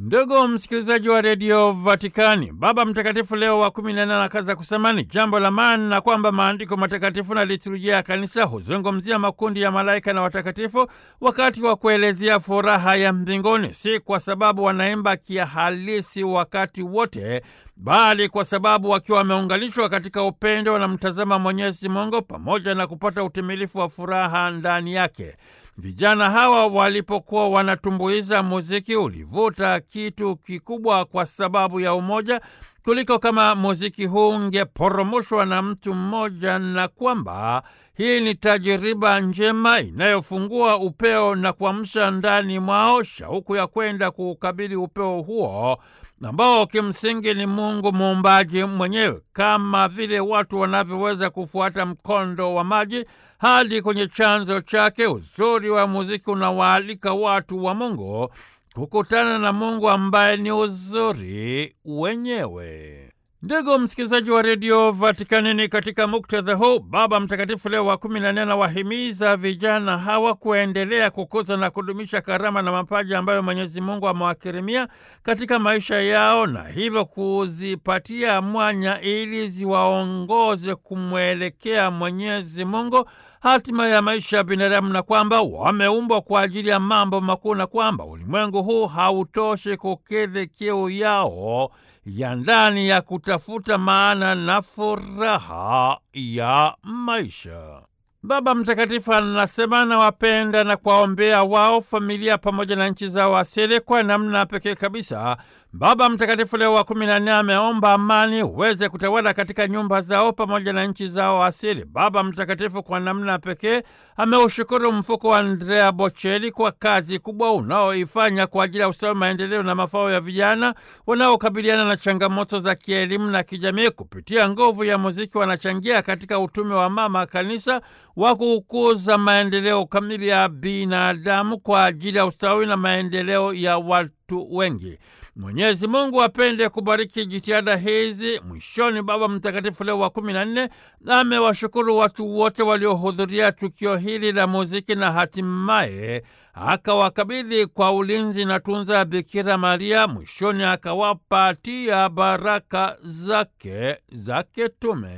Ndugu msikilizaji wa redio Vatikani, Baba Mtakatifu Leo wa kumi na nane anakaza kusema ni jambo la maana na kwamba maandiko matakatifu na liturujia ya kanisa huzungumzia makundi ya malaika na watakatifu wakati wa kuelezea furaha ya mbinguni, si kwa sababu wanaimba kihalisi wakati wote, bali kwa sababu wakiwa wameunganishwa katika upendo wanamtazama Mwenyezi Mungu pamoja na kupata utimilifu wa furaha ndani yake. Vijana hawa walipokuwa wanatumbuiza, muziki ulivuta kitu kikubwa kwa sababu ya umoja kuliko kama muziki huu ungeporomoshwa na mtu mmoja, na kwamba hii ni tajiriba njema inayofungua upeo na kuamsha ndani mwao shauku ya kwenda kuukabili upeo huo ambao kimsingi ni Mungu muumbaji mwenyewe, kama vile watu wanavyoweza kufuata mkondo wa maji hadi kwenye chanzo chake. Uzuri wa muziki unawaalika watu wa Mungu kukutana na Mungu ambaye ni uzuri wenyewe. Ndugu msikilizaji wa redio Vatikani, ni katika muktadha huu Baba Mtakatifu Leo wa kumi na nne anawahimiza vijana hawa kuendelea kukuza na kudumisha karama na mapaji ambayo Mwenyezi Mungu amewakirimia katika maisha yao, na hivyo kuzipatia mwanya ili ziwaongoze kumwelekea Mwenyezi Mungu, hatima ya maisha ya binadamu, na kwamba wameumbwa kwa ajili ya mambo makuu, na kwamba ulimwengu huu hautoshi kukidhi kiu yao ya ndani ya kutafuta maana na furaha ya maisha. Baba Mtakatifu anasema anawapenda na kuwaombea wao, familia pamoja na nchi zao asili. Kwa namna pekee kabisa, Baba Mtakatifu Leo wa kumi na nne ameomba amani uweze kutawala katika nyumba zao pamoja na nchi zao asili. Baba Mtakatifu kwa namna pekee ameushukuru mfuko wa Andrea Bocelli kwa kazi kubwa unaoifanya kwa ajili ya ustawi, maendeleo na mafao ya vijana wanaokabiliana na changamoto za kielimu na kijamii. Kupitia nguvu ya muziki, wanachangia katika utume wa Mama Kanisa wa kukuza maendeleo kamili ya binadamu kwa ajili ya ustawi na maendeleo ya watu wengi. Mwenyezi Mungu apende kubariki jitihada hizi. Mwishoni, Baba Mtakatifu Leo wa kumi na nne amewashukuru watu wote waliohudhuria tukio hili la muziki na hatimaye akawakabidhi kwa ulinzi na tunza ya Bikira Maria. Mwishoni akawapatia baraka zake za kitume.